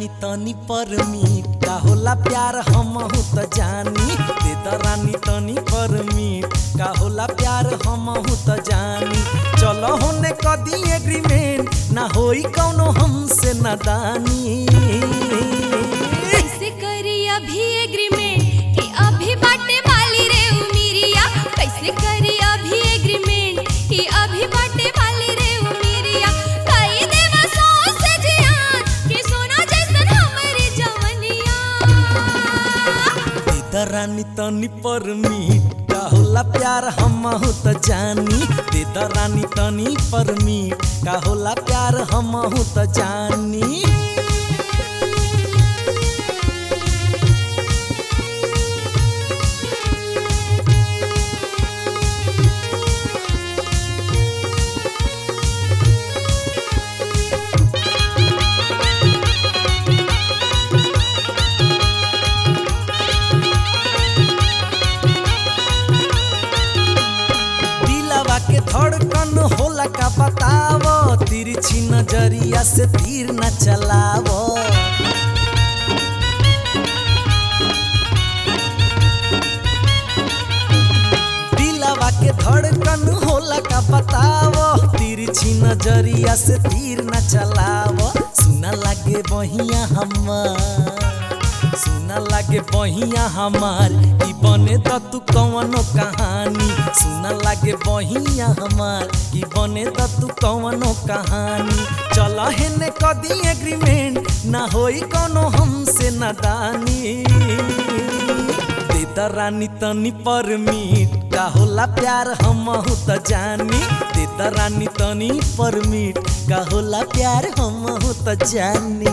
रानी तनी परमीट का होला प्यार हमहू त जानी दे द रानी तनी परमीट का होला प्यार हमहू त जानी चलो होने कदी एग्रीमेंट ना होई कौनो हमसे नादानी कैसे करी अभी एग्रीमेंट कि अभी बाटे वाली रे उमिरिया कैसे करी अभी एग्रीमेंट कि अभी बाटे वाली रे उमिरिया कई देवा सौ से जियान कि सोना जैसन हमरी जवनिया दे द रानी तनी परमीट का होला प्यार हमहू त जानी दे द रानी तनी परमीट का होला प्यार हमहू त जानी दिलवा के धड़कन होला का बतावो तिरछी नजरिया से तीर न चलावो दिलवा के धड़कन होला का बतावो तिरछी नजरिया से तीर न चलावो सुना लागे बहिया हमार सुना लागे बहिया हमार ई बने त तू कवनो कहानी सुना लागे बहिया हमार ई बने त तू कवनो कहानी चल हेने कदी एग्रीमेंट ना होई कोनो हमसे नादानी दे द रानी तनी परमीट का होला प्यार हमहू त जानी दे द रानी तनी परमीट का होला प्यार हमहू त जानी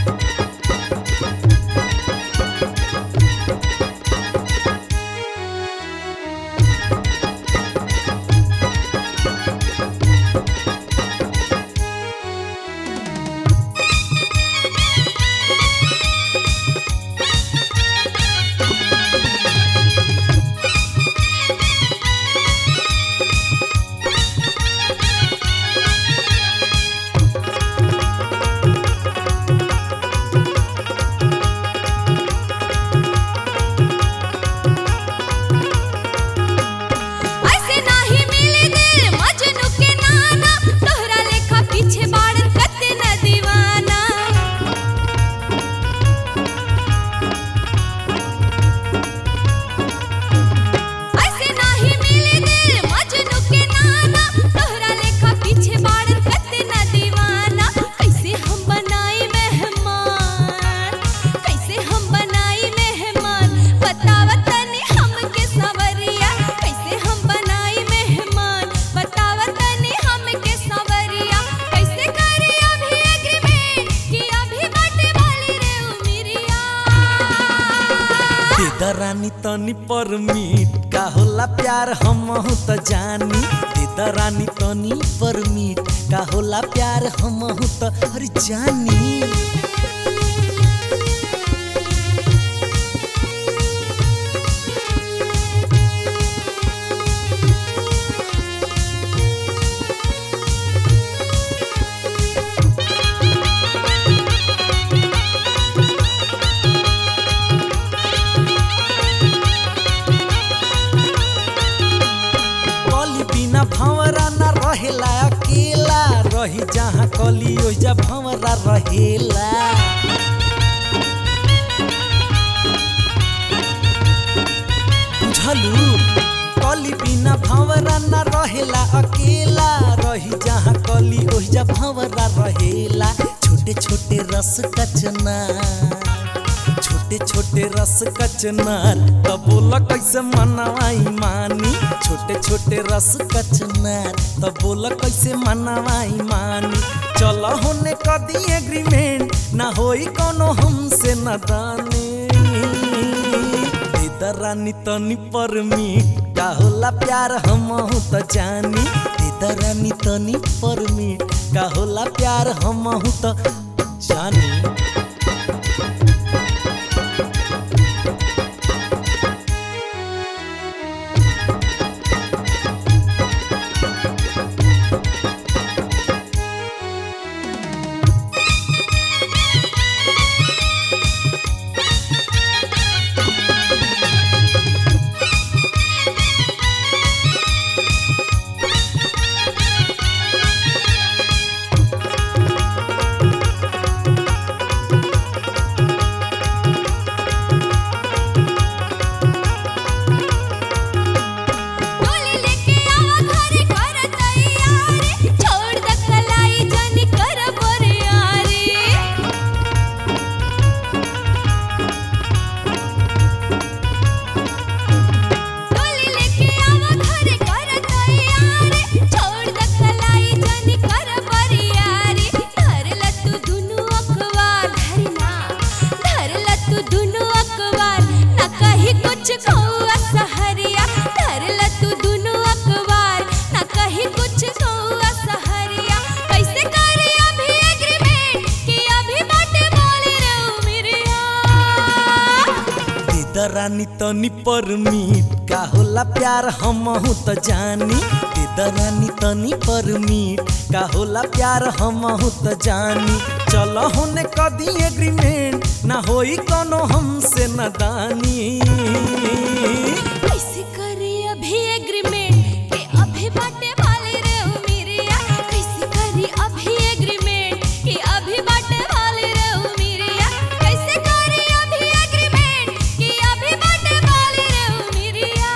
ऐसे नाही मिले दिल मजनू के नाना तोहरा लेखा पीछे बाड़न कते न दीवाना ऐसे नाही मिले दिल मजनू के नाना तोहरा लेखा पीछे बाड़न कते न दीवाना कैसे हम बनाई मेहमान कैसे हम बनाई मेहमान बतावत तनी हमके सवरिया कैसे हम बनाई मेहमान बतावत तनी हमके सवरिया कैसे करी अभी एग्रीमेंट कि अभी बाटे वाली रे उमिरिया दे द रानी तनी परमीट का होला प्यार हमहू त जानी दे द रानी तनी परमीट का होला प्यार हमहू त अरे जानी कली बिना भंवरा ना रहेला अकेला रही जहाँ कली ओइजा भंवरा रहेला बुझलू कली बिना भंवरा ना रहेला अकेला रही जहाँ कली ओइजा भंवरा रहेला छोटे छोटे रस कचना छोटे छोटे रस कचनार तब बोला कैसे मनवाई मानी छोटे छोटे रस कचनार तब बोला कैसे मनवाई मानी चल होने कदी एग्रीमेंट ना होई कोनो हमसे नादानी दे द रानी तनी परमीट का होला प्यार हमहू त जानी दे द रानी तनी परमीट का होला प्यार हमहू त जानी दरानी तनी परमीट का होला प्यार हमहू त जानी दे दरानी तनी परमीट का होला प्यार हमहू त जानी चल होने कदी एग्रीमेंट ना होई कोनो हमसे नदानी कैसे करी अभी एग्रीमेंट के अभी बाटे वाले रे ओ मेरिया कैसे करी अभी एग्रीमेंट के अभी बाटे वाले रे ओ मेरिया कैसे करी अभी एग्रीमेंट के अभी बाटे वाले रे ओ मेरिया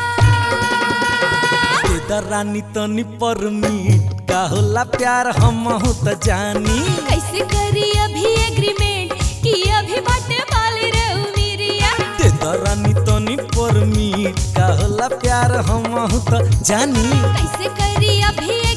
दे दरानी तनी परमीट का होला प्यार हमहू त जानी कैसे करी अभी एग्रीमेंट कि अभी बाटे वाले रे ओ मेरिया दे दरानी तनी परमीट का होला प्यार हमहू त जानी कैसे करी अभी